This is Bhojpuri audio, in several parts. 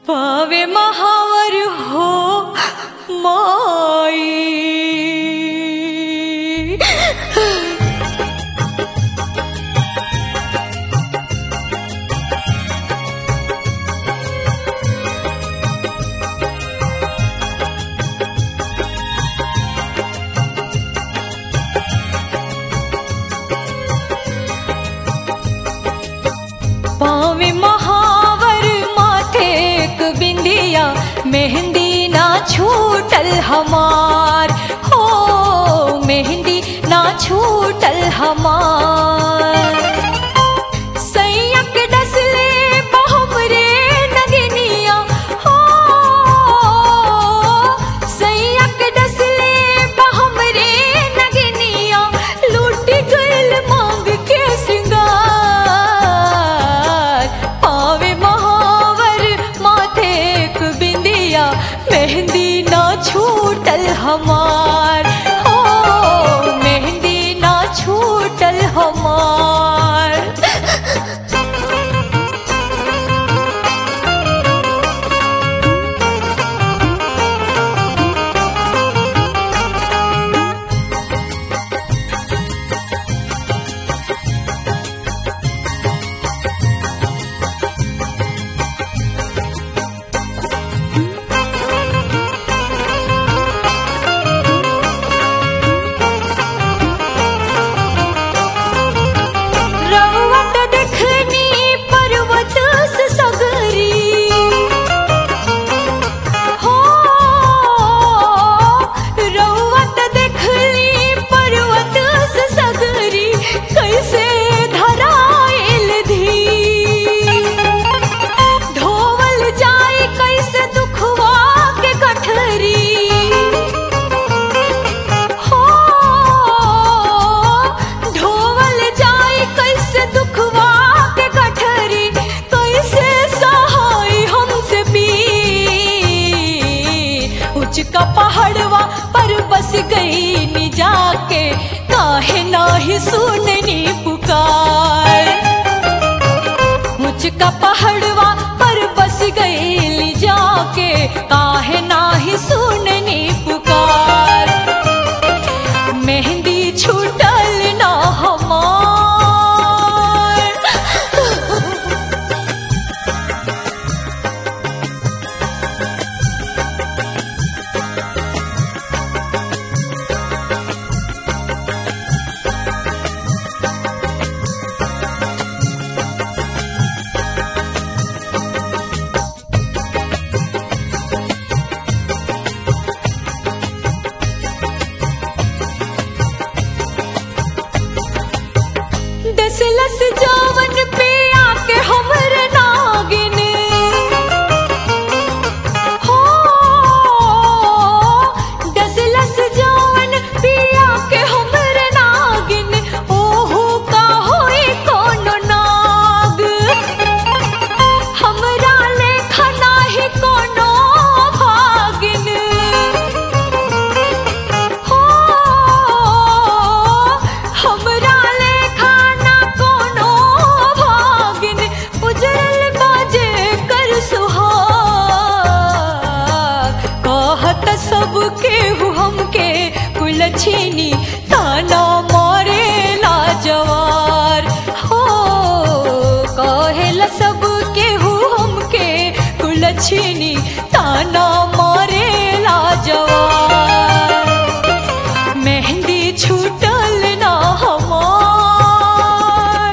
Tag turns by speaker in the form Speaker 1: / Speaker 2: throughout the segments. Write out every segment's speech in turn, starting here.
Speaker 1: पावे महावर हो माई पावे महावर माथे एक बिंदिया मेहंदी ना छूटल हमार हो मेहंदी ना छूटल हमार सैयक डसले बहुमरे नगनिया हो सैयक डसले बहुमरे नगनिया लूट गइल मांग के सिंगार पावे महावर माथे एक बिंदिया मेहंदी ना छूटल हमार हो मेहंदी ना छूटल हमार रवत देखनी पर्वत से सगरी हो रवत देखनी पर्वत से सगरी कैसे धराइल धी ढोवल जाए कैसे दुखवा के गठरी हो ढोवल जाए कैसे दुखवा के गठरी कैसे सहाय हमसे भी उचका पहाड़वा पर बस गई नि जाके काहे नाही सुननी पुकार मुझका पहाड़वा पर बस गई जाके काहे नाही सुननी पुकार मेहंदी छूटल ना हमार दसलस जावन पे आके हमर नागिन हो दसलस जावन पे आके हमर नागिन ओहो का होई कोनो नाग हमरा लेखा नाही कोनो भागिन हो हमरा लेखा ना कोनो भागिन उजरल बाजे कर सुहाग कहत सब केहू हमके कुलछिनी ताना मारे ला जवार हो कहेला सब केहू हमके कुलछिनी ताना मारे ला जवार मेहंदी छूटल ना हमार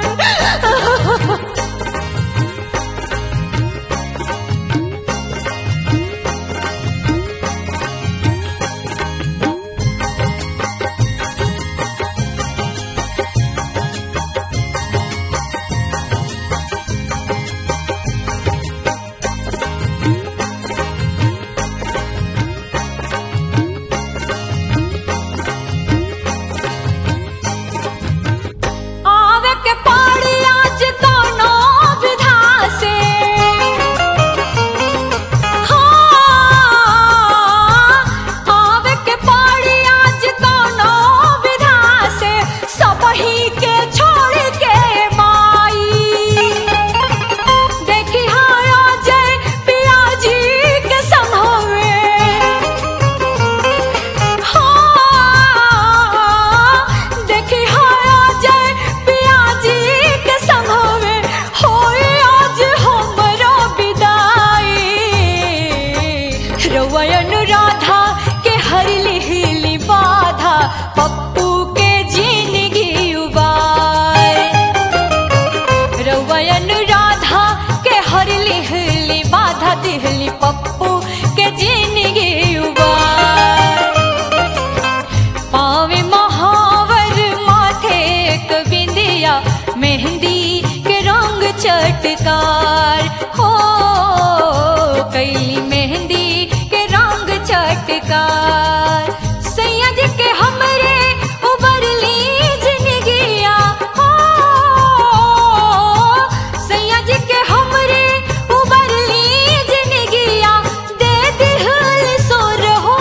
Speaker 1: नयन राधा के हर लिहली बाधा दिहली पप्पू के जिंदगी उबार पावे महावर माथे एक बिंदिया मेहंदी के रंग चटकार हो कैली मेहंदी के रंग चटकार सैयद के हमरे उबरली जिंदगिया हो सैयद के हमरे उबरली जिंदगिया दे दिहल सोर हो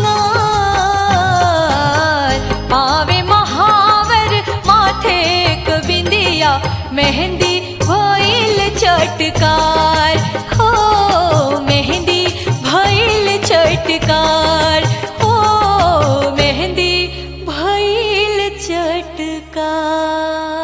Speaker 1: सिंगार पावे महावर माथे एक बिंदिया मेहंदी भइल चटकार हो मेहंदी भइल चटकार हो मेहंदी भइल चटकार